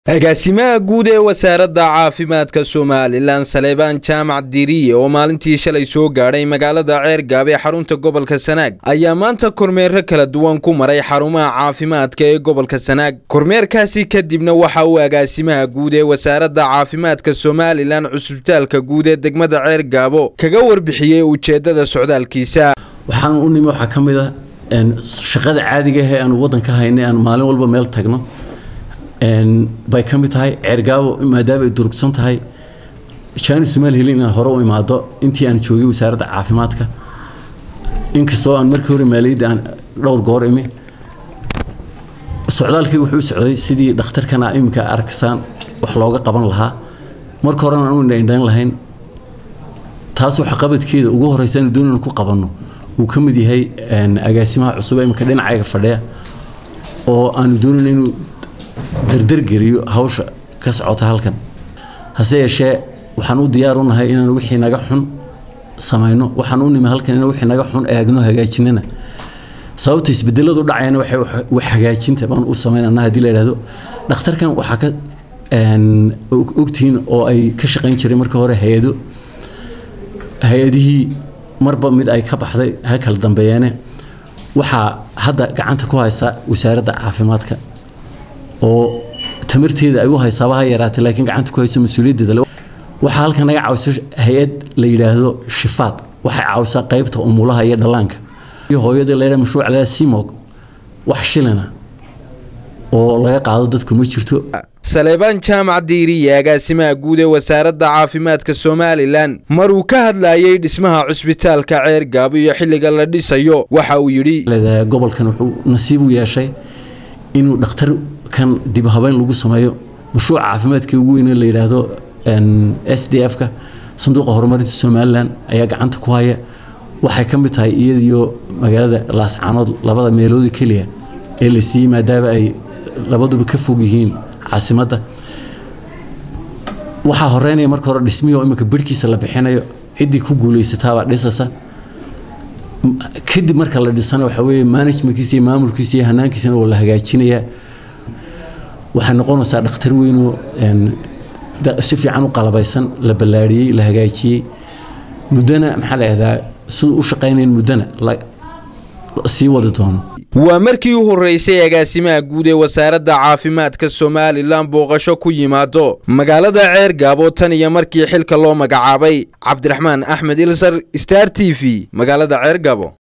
agaasimaha guud ee wasaaradda caafimaadka somalilan saleebaan jaamac diriye oo maalintii shalay soo gaadhay magaalada ceergaab ee xarunta gobolka sanaag ayaa maanta kormeero kala duwan ku maray xarumaha caafimaadka ee gobolka sanaag kormeerkaasi kadibna waxa uu agaasimaha guud ee wasaaradda caafimaadka somalilan cusbitaalka guud ee degmada ceergaabo kaga warbixiyey ujeedada socdaalkiisa waxaan u nimi waxaa ka mid ah shaqada caadiga ah ee aanu waddanka haynay aanu maalin walba meel tagno bay ka mid tahay ceergaabo maadaama ay durugsan tahay jaani somaali helin inaan hore u imaado intii aan joogay wasaaradda caafimaadka inkastoo aan markii hore maaliyadda aan dhowr goor imi socdaalkii wuxuu u socday sidii dhakhtarkana iminka arkaysaan wax looga qaban lahaa marka horena aan u indhaindhayn lahayn taas waxa qabadkeeda ugu horeysa aanu doonayna ku qabanno uu ka mid yahay agaasimaha cusub ee iminka dhinacayga fadhiya oo aanu doonayna inuu dardargeliyo hawsha ka socota halkan hase yeeshee waxaan u diyaar u nahay inaan wixii naga xun samayno waxaan u nimi halkan inaan wixii naga xun eegno hagaajinana sababta isbedeladu dhacayana waxay wax hagaajinta baan u samaynana haddii la yidhaahdo dhakhtarkan waxaa ka ogtihiin oo ay ka shaqayn jiray marka hore hay-ado hay-adihii marba mid ay ka baxday ha kala dambeeyeene waxaa hadda gacanta ku haysa wasaaradda caafimaadka oo tamarteeda ay u haysaaba ha yaraatay laakiin gacanta ku hayso mas-uuliyaddeeda waxaa halkan naga caawisa hay-ad la yidhaahdo shifaad waxay caawisaa qaybta umulaha iyo dhallaanka iyo hooyada la yidhaha mashruuc la simog wax shilina oo laga qaado dadku ma jirto saleebaan jaamac diiriye agaasimaha guud ee wasaaradda caafimaadka somalilan maruu ka hadlayay dhismaha cusbitaalka ceergaabo iyo xilliga la dhisayo waxa uu yidhi gobolkan wuxuu nasiib u yeeshay inuu dhakhtar kan dib habeyn lagu sameeyo mashruuca caafimaadka ugu weyn la yidhaahdo s d f ka sanduuqa horumarinta somalilan ayaa gacanta ku haya waxay ka mid tahay iyadiyo magaalada laascaanood labada meeloodi keliya ee la siiyey maadaama ay labaduba ka fog yihiin caasimadda waxaa horeynaya marka hore dhismihii oo iminka birhkiisa la bixinayo ciddii ku guulaysataabaa dhisasa kadib marka la dhisana waxa weeye managementkiisa iyo maamulkiisa iyo hanaankiisana waa la hagaajinayaa waxay noqonaysaa dhakhtar weynoo si fiican u qalabaysan la ballaadhiyey la hagaajiyey muddana maxaa la yidhahdaa siduu u shaqaynayn muddana sii wadi doono waa markii u horreysay agaasimaha guud ee wasaaradda caafimaadka somalilan booqasho ku yimaado magaalada ceergaabo tan iyo markii xilka loo magacaabay cabdiraxmaan axmed ilsar star t v magaalada ceergaabo